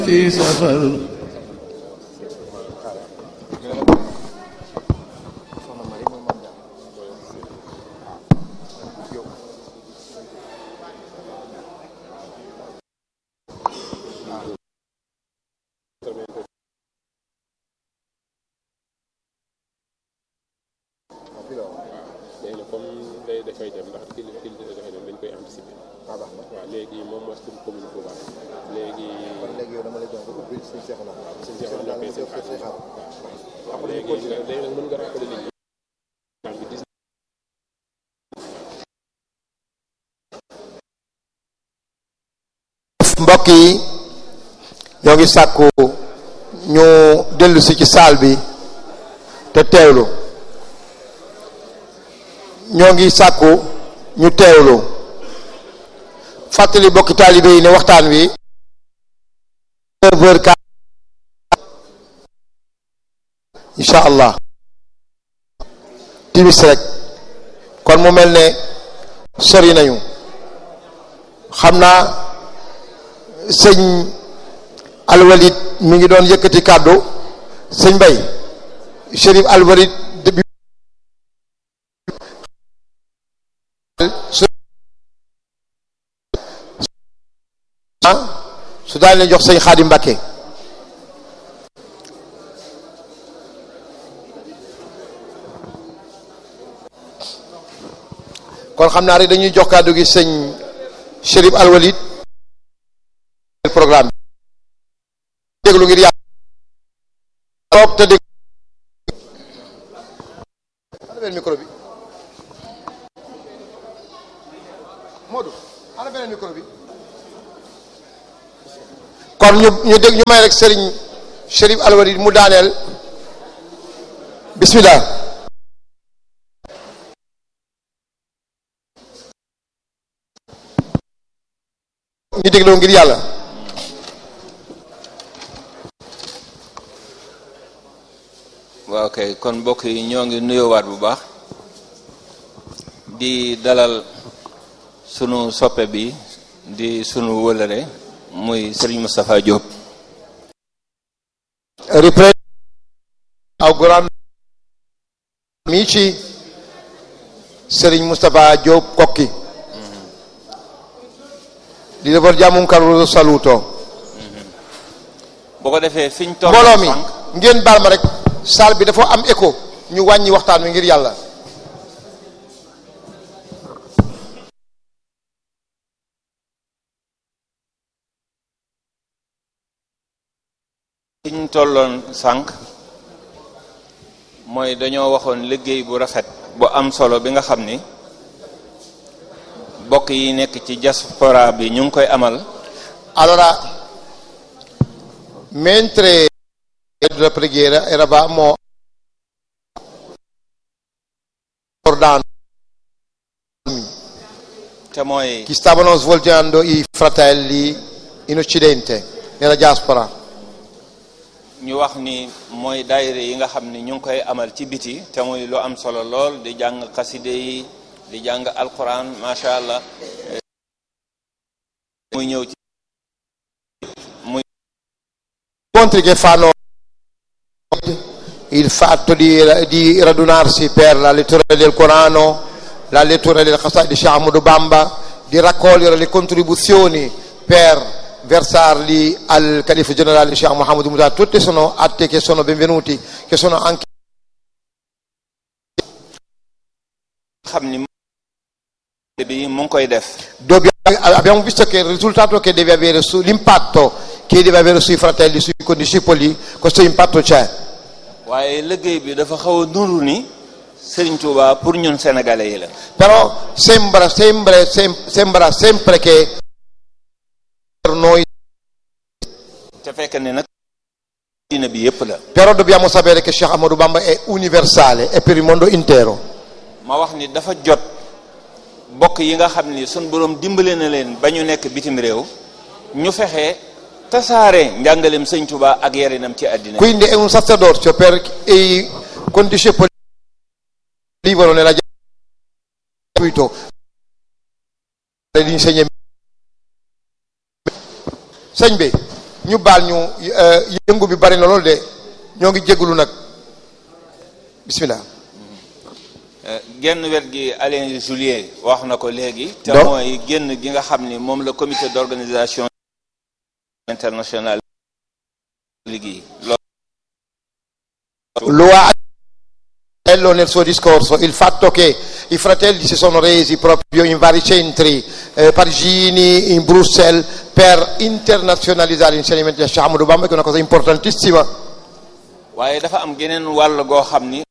في سفر léegi nag comme day dafay dem ndax kii kii dafay dem dañ koy anticiper. ah baax na waaw léegi moom mooy suñu commune Touba léegi. kon léegi yow dama lay jox nga ubbil suñu seexu na suñu seexu na nga seen def say xaar waaw léegi léegi nag mën nga rappeler nit ñi. bi dix mbokk yi ñoo ngi sàkku ñu dellu si ci saal bi te teewlu ñoo ngi sàkku ñu teewlu fàttali bokki taalibe yi ne waxtaan wi neuf heures quart incha allah timis rek kon mu mel ne sori nañu xam naa sëñ alwalid mi ngi doon yëkkati kàddu sëñ bay chérif alwalid bi su daal leen jox sëñ xaadim mbàkke kon xam naa rek dañuy jox kàddu gi sëñ chérif alwalid programme bi déglu ngir yàlla toog te déglu ana beneen micro bi Modou ana beneen micro bi kon ñu ñu dégg ñu may rek Serigne Chérif Alwalid mu daaneel bismillah ñu dégloo ngir yàlla waaw kay kon mbokk yi ñoo ngi nuyoowaat bu baax di dalal sunu soppe bi di sunu wëlëre muy Serigne Moustapha Diop riprende augurando amici Serigne Moustapha Diop Kokki gli rivolgiamo un caloroso saluto boo ko defee fiñ toll mbooloo mi sànq ngeen baal ma rek salle bi dafa am écho ñu wàññi waxtaan wi ngir yàlla fiñ tolloon sànq mooy dañoo waxoon liggéey bu rafet bu am solo bi nga xam ni bokk yi nekk ci diaspora bi ñu ngi koy amal allora mentre la preghiera eravamo ricordando te mooy chi stavano svolgendo i fratelli in occidente nella diaspora ñu wax ni mooy daayira yi nga xam ni ñu ngi koy amal ci biti te muy lu am solo lool di jàng xaside yi di jàng alquran macha allah muy ñëw ci muy incontri che fanno il fatto di, di radunarsi per la lettura del Corano, la lettura del Qasai di Sheikh Ahmadou Bamba, di raccogliere le contribuzioni per versarli al Califfo generale Sheikh Mohammed Mutar, tutti sono atti che sono benvenuti, che sono anche xam ni bi mu ngi koy def Dobbiamo- abbiamo visto che il risultato che deve avere su, l'impatto che deve avere sui fratelli, sui condiscipoli, questo impatto c'è. waaye liggéey bi dafa xaw a nuru ni Serigne Touba pour ñun sénégalais yi la Però sembra, sempre- sem- sembra sempre che per noi, te fekk ne nag diina bi yépp la però dobbiamo sapere che Sheikh Ahmadou Bamba è universale, è per il mondo intero. ma wax ni dafa jot bokk yi nga xam ni sun borom dimbale na leen ba ñu nekk bitim réew ñu fexe tasaare njàngaleem sëñ Touba ak yarinam ci àddina bi Quindi è un sacerdozio per i condiscepoli che vivono nella gratuito l'insegnamento. Sëñ bi ñu baal ñu yëngu bi bari na loolu de ñoo ngi jégalu nag bismillah genn wet gi Alain Julier wax na ko léegi te Donc- mooy génn gi nga xam ni moom la comité d'organisation internationale liggéey lo ha detto nel suo discorso il fatto che i fratelli si sono resi proprio in vari centri eh, parigini, in Bruxelles, per internazionalizzare l'insegnamento di Shahamoud Bamba, che è una cosa importantissima. waaye dafa am geneen wàll goo xam ni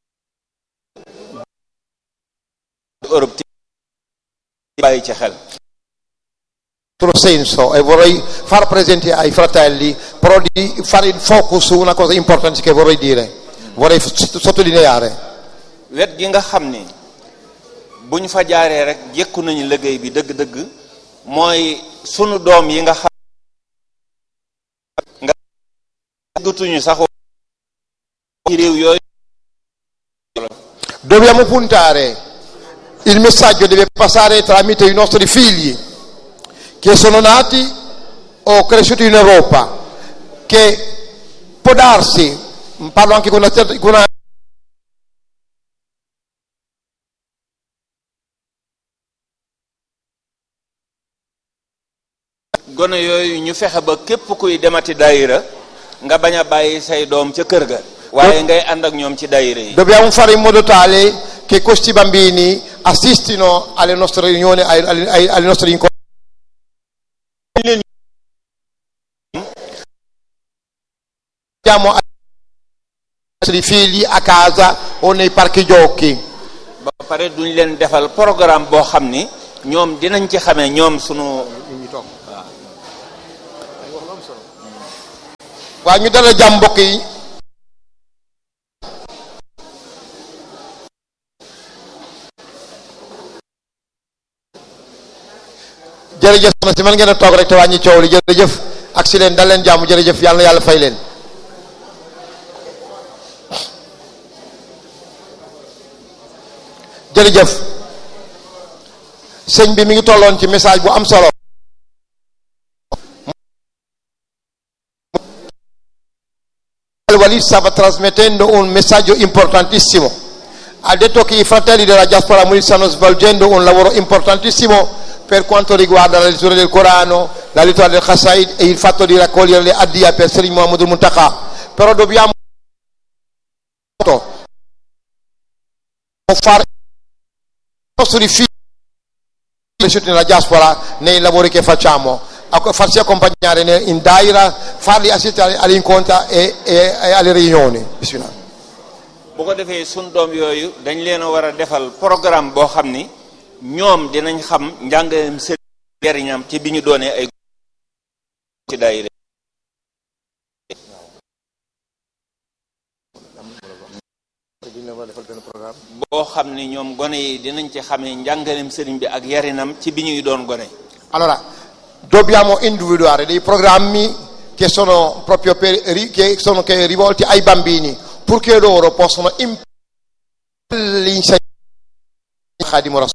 Europe ti bàyyi ci xel In altro senso, e vorrei far presente ai fratelli, però di fare il focus su una cosa importante che vorrei dire, vorrei s- sottolineare. wet gi nga xam ni bu ñu fa jaaree rek jekku nañu liggéey bi dëgg-dëgg mooy sunu doom yi nga xam nga gëtuñu sax ci réew yooyu Dobbiamo puntare, il messaggio deve passare tramite i nostri figli che sono nati o cresciuti in Europa, che può darsi, parlo anche con una, certa- con una gone yooyu ñu fexe ba képp kuy demati daayira nga bañ a bàyyi say doom ca kër ga waaye ngay ànd ak ñoom ci daayira yi Dobbiamo fare in modo tale che questi bambini assistino alle nostre riunioni, ai, ai- ai- alle nostre incontri. Andiamo ai nostri figli a casa o nei parchi giochi. ba pare duñ leen defal programme boo xam ni ñoom dinañ ci xamee ñoom sunu waaw ñu dala jàmm mbokk yi jërëjëf soxna si man ngeen a toog rek te wàññi coow li jërëjëf ak si leen dal leen jàmm jërëjëf yàlla na yàlla fay leen jërëjëf sëñ bi mi ngi tolloon ci message bu am solo Il Walid stava trasmettendo un messaggio importantissimo. Ha detto che i fratelli della diaspora Munich stanno svolgendo un lavoro importantissimo per quanto riguarda la lettura del Corano, la lettura del Qasaid e il fatto di raccogliere le addia per Sri Muhammad al-Muntaka. Però dobbiamo fare i nostri figli cresciuti nella diaspora nei lavori che facciamo, a- farsi accompagnare ne- in daira, farli assistere agli incontri e, e- e alle riunioni. Bismillah. bu ko defee sun doom yooyu dañ leen a war a defal programme boo xam ni ñoom dinañ xam njàngaleem seen njariñam ci bi ñu doonee ay ci daayira boo xam ni ñoom gone yi dinañ ci xamee njàngaleem sëriñ bi ak yarinam ci bi ñuy doon gone Allora, dobbiamo individuare dei programmi che sono proprio per, ri- che sono che rivolti ai bambini, purché loro possano imparare l'insegnamento di Khadim Rasul.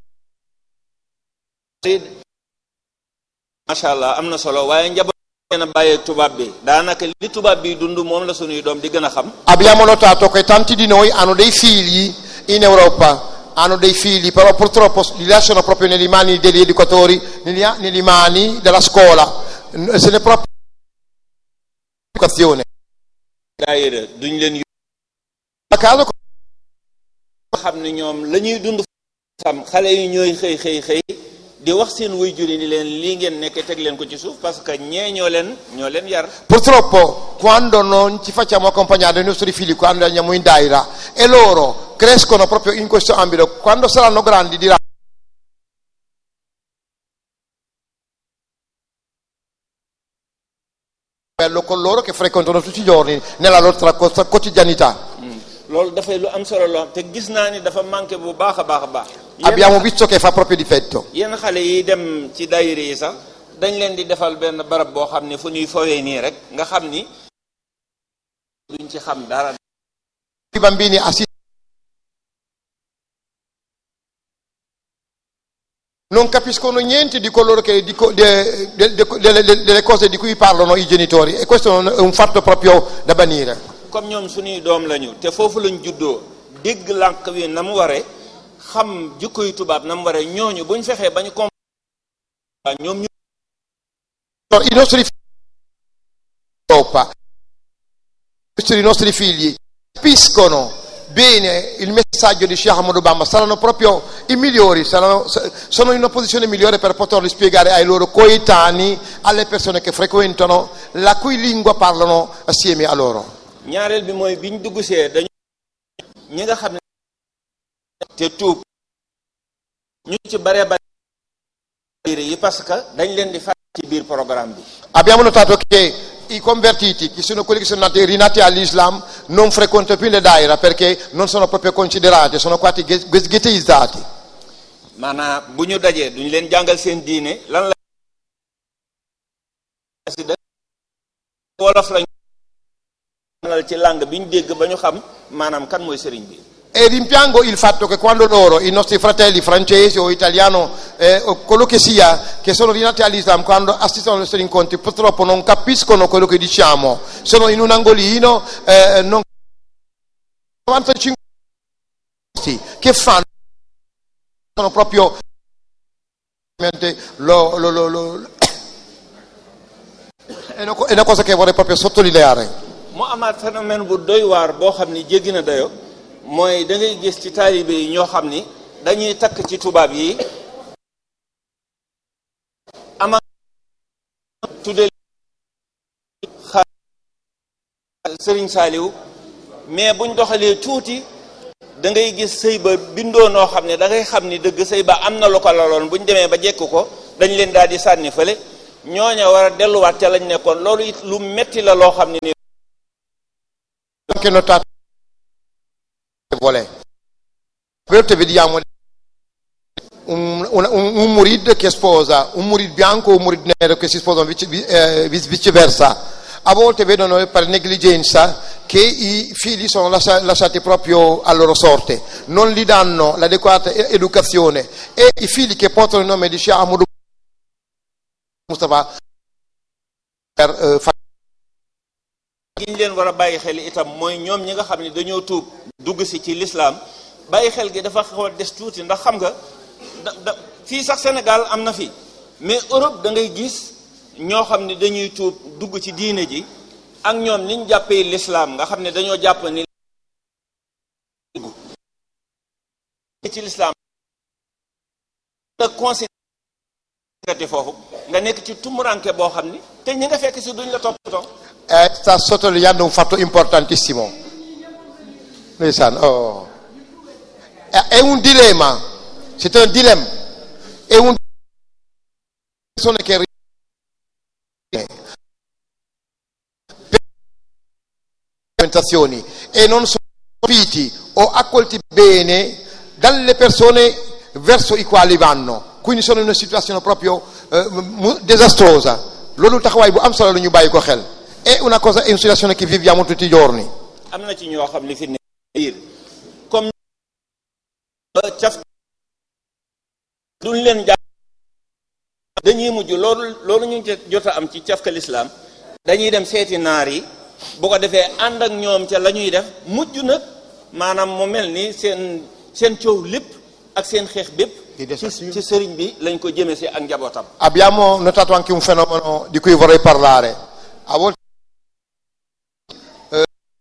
macha allah am na solo waaye njaboot leen a bàyyeeg tubaab bi daanaka li tubaab bi dund moom la sunuy doom di gën a xam Abbiamo notato che tanti di noi hanno dei figli in Europa, hanno dei figli, però purtroppo li lasciano proprio nelle mani degli educatori, negli, nelle mani della scuola, se ne è proprio educazione. daayira duñ leen A caso yoo xam ne ñoom la ñuy dund xam xale yi ñooy xëy xëy xëy di wax seen waajur yi ni leen lii ngeen nekk teg leen ko ci suuf parce que ñee ñoo leen ñoo leen yar Purtroppo quando non ci facciamo accompagnare dai nostri figli quando andiamo in daira e loro crescono proprio in questo ambito, quando saranno grandi diranno bello con loro che frequentano tutti i giorni nella loro quot- quotidianità. loolu dafay lu am solo loo te gis naa ni dafa manqué bu baax a baax a baax Abbiamo visto che fa proprio difetto. yenn xale yi dem ci daayira yi sax dañ leen di defal benn barab boo xam ne fu ñuy fowee nii rek nga xam ni duñ ci xam dara I bambini assistono non capiscono niente di coloro che di co- de- de- de- delle, delle cose di cui parlano i genitori e questo è un fatto proprio da banire. comme ñoom suñuy doom lañu te foofu lañ juddoo dégg lànk wi na mu ware xam jikkoy tubaab na mu ware ñooñu buñ fexee ba ñu comprendre ñoom ñu I nostri figli in Europa, i nostri figli capiscono bene il messaggio di Sheikh Ahmad Obama, saranno proprio i migliori, saranno, sono in una posizione migliore per poterli spiegare ai loro coetanei, alle persone che frequentano, la cui lingua parlano assieme a loro. ñaareel bi mooy biñ dugg see dañu ñi nga xam ne te tuub ñu ci bare bare yi parce que dañ leen di fàtte ci biir programme bi Abbiamo notato che i convertiti, che sono quelli che sono nati, rinati all'Islam, non frequentano più le daira perché non sono proprio considerati, sono quasi ghe- ghettizzati. maanaam bu ñu dajee duñ leen jàngal seen diine lan la si da wolof lañ jàngal ci langue bi ñu dégg ba ñu xam maanaam kan mooy sëriñ bi E rimpiango il fatto che quando loro, i nostri fratelli francesi o italiano, eh, o quello che sia, che sono rinati all'Islam, quando assistono ai nostri incontri, purtroppo non capiscono quello che diciamo, sono in un angolino, eh, non 95 che fanno sono proprio lo- lo- lo- lo- è una co- è una cosa che vorrei proprio sottolineare. mu amaat phénomène bu doy waar boo xam ni jéggi na dayo mooy da ngay gis ci taalibe yi ñoo xam ni dañuy takk ci tubaab yi ama tudde xa sëriñ saaliw mais buñ doxalee tuuti da ngay gis sëy ba bindoo noo xam ne da ngay xam ni dëgg sëy ba am na lu ko laloon buñ demee ba jekk ko dañ leen daal di sànni fële ñooña war a delluwaat ca lañ nekkoon loolu it lu metti la loo xam ne ni anche notato vuole. A volte vediamo un, un, un, un murid che sposa un murid bianco o un murid nero che si sposano vice- vi- eh, vice- viceversa. A volte vedono per negligenza che i figli sono lascia- lasciati proprio a loro sorte, non gli danno l'adeguata e- educazione e i figli che portano il nome di Shah Ahmad Mustafa per eh, fare gi ñu leen war a bàyyi xel itam mooy ñoom ñi nga xam ne dañoo tuub dugg si ci lislaam bàyyi xel gi dafa xaw a des tuuti ndax xam nga da da fii sax Sénégal am na fi mais Europe da ngay gis ñoo xam ne dañuy tuub dugg ci diine ji ak ñoom niñ jàppee lislaam nga xam ne dañoo jàpp ni dugg ci lislaam nga considéré foofu nga nekk ci tumuranke boo xam ni te ñi nga fekk si duñ la toppatoo Eh, sta sottolineando un fatto importantissimo. Lui sa, oh. È, è un dilemma, c'est un dilemma, è un persone che argomentazioni e non sono capiti o accolti bene dalle persone verso i quali vanno quindi sono in una situazione proprio eh, mu- disastrosa loolu taxawaay bu am solo la ñu bàyyi ko xel è una cosa è una situazione che viviamo tutti i giorni am na ci ñoo xam ne fi ne biir comme caf duñ leen jàng dañuy mujj loolu loolu ñu jot a am ci cafka lislaam dañuy dem seeti naar yi bu ko defee ànd ak ñoom ca la ñuy def mujj nag maanaam mu mel ni seen seen coow lépp ak seen xeex bépp Di des ci ak ñun. ci sëriñ bi lañ ko jëme si ak njabootam abbiamo notato anche un fenomeno di cui vorrei parlare a volte eh,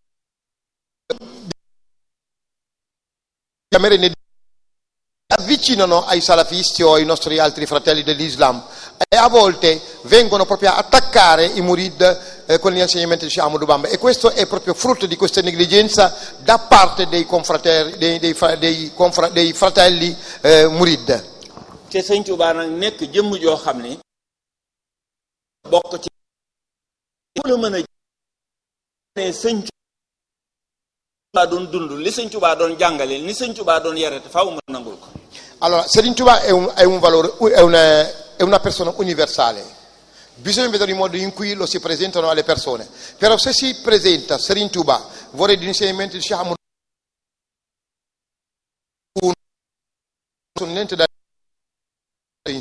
chiamare ne- avvicinano ai salafisti o ai nostri altri fratelli dell'Islam e a volte vengono proprio a attaccare i murid eh, con gli insegnamenti di Sheikh Ahmad Bamba e questo è proprio frutto di questa negligenza da parte dei, confrater- dei, dei fra- dei confra- dei fratelli eh, murid te sëñ Tuubaa nag nekk jëmm joo xam ni bokk ci ku la mën a ne sëñ Tuubaa doon dund li sëñ Tuubaa doon jàngale ni sëñ Tuubaa doon yare te faaw mën nangul ko Allora, Serigne Touba è un, è un valore, è una, è una persona universale. Bisogna vedere il modo in cui lo si presentano alle persone. Però se si presenta Serigne Touba, vorrei di insegnamento di Sheikh Ahmad un niente da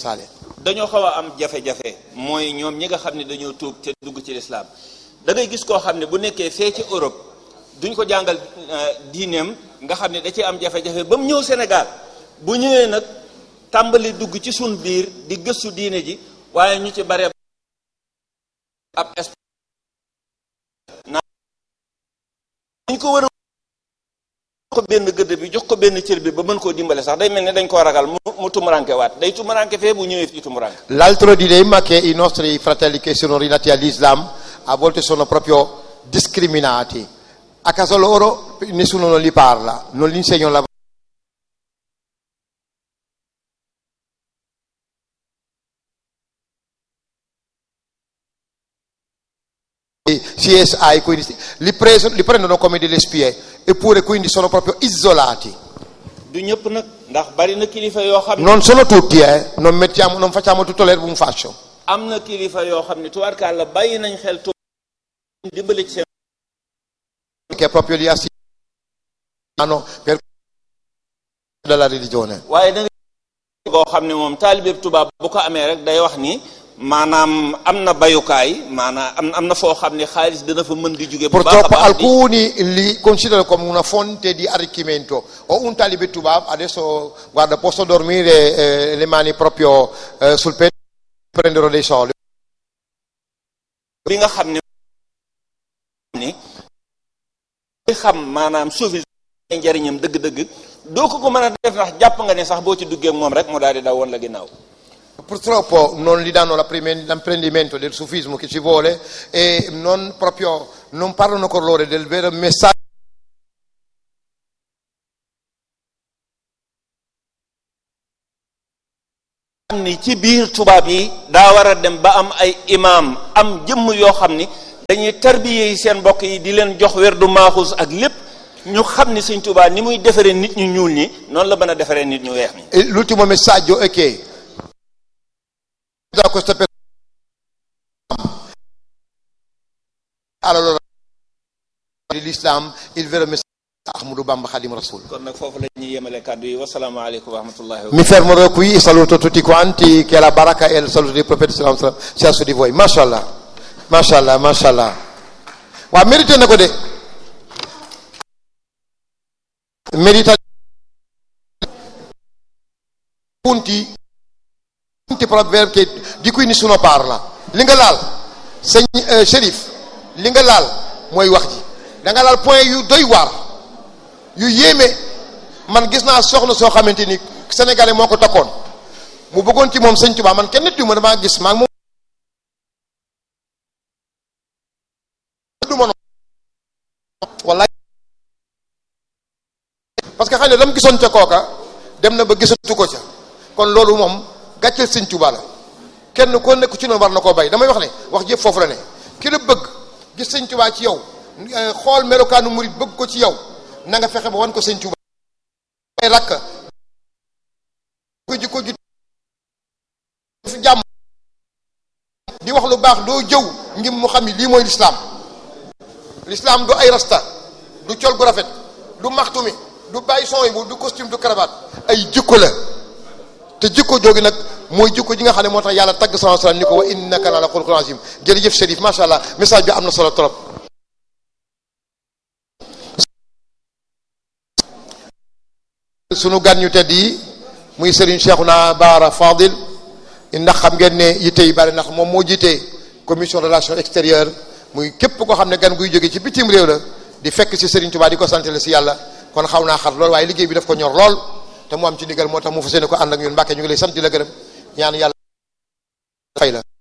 sale dañoo xaw a am jafe-jafe mooy ñoom ñi nga xam ne dañoo tuub te dugg ci lislaam da ngay gis koo xam ne bu nekkee fee ci Europe duñ ko jàngal diineem nga xam ne da ci am jafe-jafe ba mu ñëw Sénégal bu ñëwee nag tàmbali dugg ci sun biir di gëstu diine ji waaye ñu ci bare ab naa dañ ko war a ko benn gëdd bi jox ko benn cër bi ba mën koo dimbale sax day mel ne dañ koo ragal mu mu tumuranke waat day tumuranke fee bu ñëwee fii tumuranke L'altro dilemma che i nostri fratelli che sono rilati all'Islam a volte sono proprio discriminati. A casa loro nessuno non li parla, non gli insegnano la CSI, quindi li, preso- li prendono come delle spie, eppure quindi sono proprio isolati. du ñëpp nag ndax bari na kilifa yoo xam ne Non sono tutti, eh? non, mettiamo- non facciamo tutto l'erba un fascio. am na kilifa yoo xam ne tubaarkàlla bàyyi nañ xel tu dimbali ci seen che proprio li assistono per della religione. waaye da nga boo xam ne moom taalibeeb tubaab bu ko amee rek day wax ni maanaam am na bayukaay maanaam am am na foo xam ne xaalis dina fa mën di jóge bu baax a Purtroppo baax di alcuni li considerano come una fonte di arricchimento. Ho un talibe tubab, adesso guarda, posso dormire eh, le mani proprio eh, sul petto e prenderò dei soldi. bi nga xam ne ni li xam maanaam suufi njariñam dëgg-dëgg doo ko ko mën a def ndax jàpp nga ne sax boo ci duggee ak moom rek mu daal di daw woon la ginnaaw Purtroppo non gli danno l'apprime- l'apprendimento del sufismo che ci vuole e non proprio non parlano con loro del vero messaggio xam ni ci biir tubaab yi daa war a dem ba am ay imaam am jëmm yoo xam ni dañuy tarbiye yi seen mbokk yi di leen jox werdu maaxuus ak lépp ñu xam ni sëñ Tuubaa ni muy defaree nit ñu ñuul ñi noonu la mën a defaree nit ñu weex ñi E l'ultimo messaggio è che da questa persona allora dell'Islam il vero messaggio è Ahmadou Bamba Khadim Rasoul. kon nag foofu la ñuy yemale kàddu yi wasalaamaaleykum wa rahmatullahi wa Mi fermerò qui e saluto tutti quanti, che la baraka e il saluto del profeta sallallahu alaihi wasallam sia su di voi. Mashallah. Mashallah, mashallah. Wa merite na ko de. Merita punti punti proprio che di cui nessuno parla. Li nga laal sëñ euh, Chérif li nga laal mooy wax ji da nga laal point yu doy waar yu yéeme man gis naa soxna soo xamante ni sénégalais moo ko takkoon mu bëggoon ci moom sëñ Tuubaa man kenn nit yu ma damaa gis maa ngi moom du ma noonu wallaay parce que xam ne la mu gisoon ca kooka dem na ba gisatu ko ca kon loolu moom gàcceel sëñ Tuubaa la kenn koo nekk ci noonu war na koo bay damay wax ne wax jëpp foofu la ne ki la bëgg gis sëñ Tuubaa ci yow eh, xool melokaanu murit bëgg ko ci yow na nga fexe ba wan ko sëñ Tuubaa ay rakk ko jikko ju fi jàmm di wax lu baax doo jëw ngir mu xam ni lii mooy lislaam lislaam du ay rasta du col gu rafet du maxtumi du bàyyi son yi bu du costume du cravate ay jikko la te jikko joogi nag mooy jikko ji nga xam ne moo tax yàlla tagg sama salaam ni ko wa innaka la ala xuluqin azim jërëjëf Chérif macha allah message bi am na solo trop sunu gan ñu tedd yi muy Serigne Cheikhouna Bara Fadil ndax xam ngeen ne yitte yi bari ndax moom moo jiite commission relation extérieure muy képp koo xam ne gan guy jóge ci bitim réew la di fekk si Serigne Touba di ko sant la si yàlla kon xaw naa xat lool waaye liggéey bi daf ko ñor lool te mu am ci ndigal moo tax mu fas yéene ko ànd ak ñun Mbàkke ñu ngi lay sant di la gërëm ñaan yàlla fay la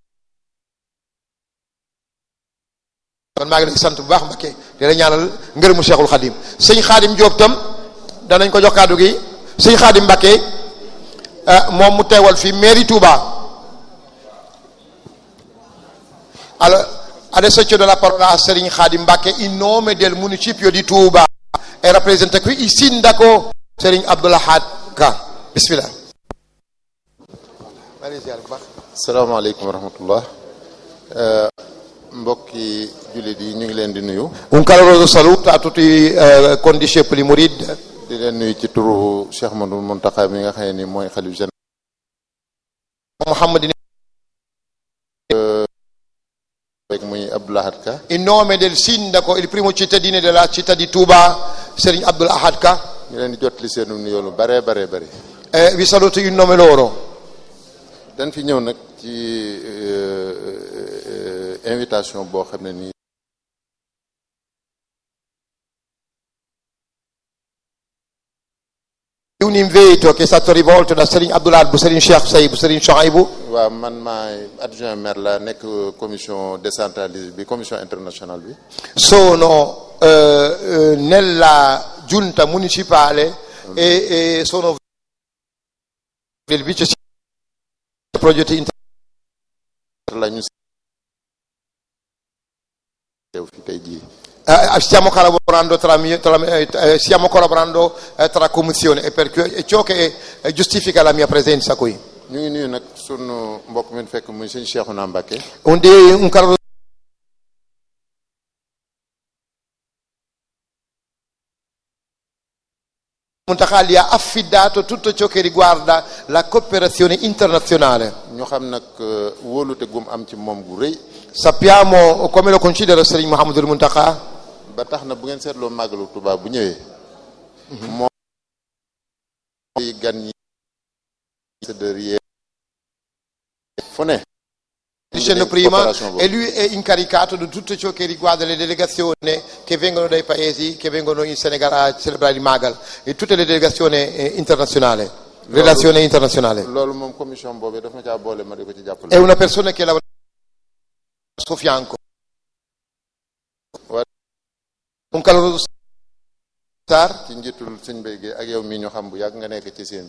kon maa ngi lay sant bu baax Mbàkke di la ñaanal ngërëmu Cheikhul Khadim sëñ Khadim Diop tam danañ ko jox kàddu gi sëñ Khadim Mbàkke moom mu teewal fi mairie Touba allora adesso cedo la parola a Serigne Khadim Mbacke in nome del municipio di Touba e rappresenta qui il sindaco Serigne Abdoulahad Ka bismillah salaamaaleykum wa rahmatullah mbokki jullit yi ñu ngi leen di nuyu un caloroso saluto a tutti eh, condiscepoli murid di leen nuyu ci turu Cheikh Madou Mountakha mi nga xam ne ni mooy xalif général Muhammadin rek muy Abdou Lahad Ka in nome del sindaco il primo cittadino della città di Touba Serigne Abdul Ahad Ka ñu leen di jotli seenu nuyoo lu bare bare bare eh, vi saluto in nome loro dañ fi ñëw nag ci euh, euh, invitation boo xam ne nii un invito che è stato rivolto da Serigne Abdul Ahad bu Serigne Cheikh Sayib Serigne Chouaibou waaw man maay adjoint maire la nekk commission décentralisée bi commission internationale bi sono eh, eh, nella giunta municipale e, e sono del vice progetti inter- la ñu teew fi tey jii eh, stiamo collaborando tra, mie- tra me- eh, stiamo collaborando eh, tra commissioni e per cui- è ciò che eh, giustifica la mia presenza qui ñu ngi nuyu nag sunu mbokk mi fekk muy sëñ Cheikhouna Mbacké un, di- un caro Muntaha gli ha affidato tutto ciò che riguarda la cooperazione internazionale ñu xam nag euh, wóolute gum am ci moom gu rëy sappiamo come lo considera Serigne Mohamedou Muntaha ba tax na bu ngeen seetloo màggalu Tuubaa bu ñëwee moom yi gan ñi ambassadeur yi fu ne dicendo Quindi, prima coopération e lui è incaricato di tutto ciò che riguarda le delegazioni che vengono dai paesi che vengono in Senegal a celebrare il Magal e tutte le delegazioni eh, internazionali relazione internazionale loolu moom commission boobu daf ma caa boole ma di ko ci è jàppale una persona che lavora al suo fianco Wa- un caloroso star ci njiitul sëñ Mbay gi ak yow mii ñu xam bu yàgg nga nekk ci seen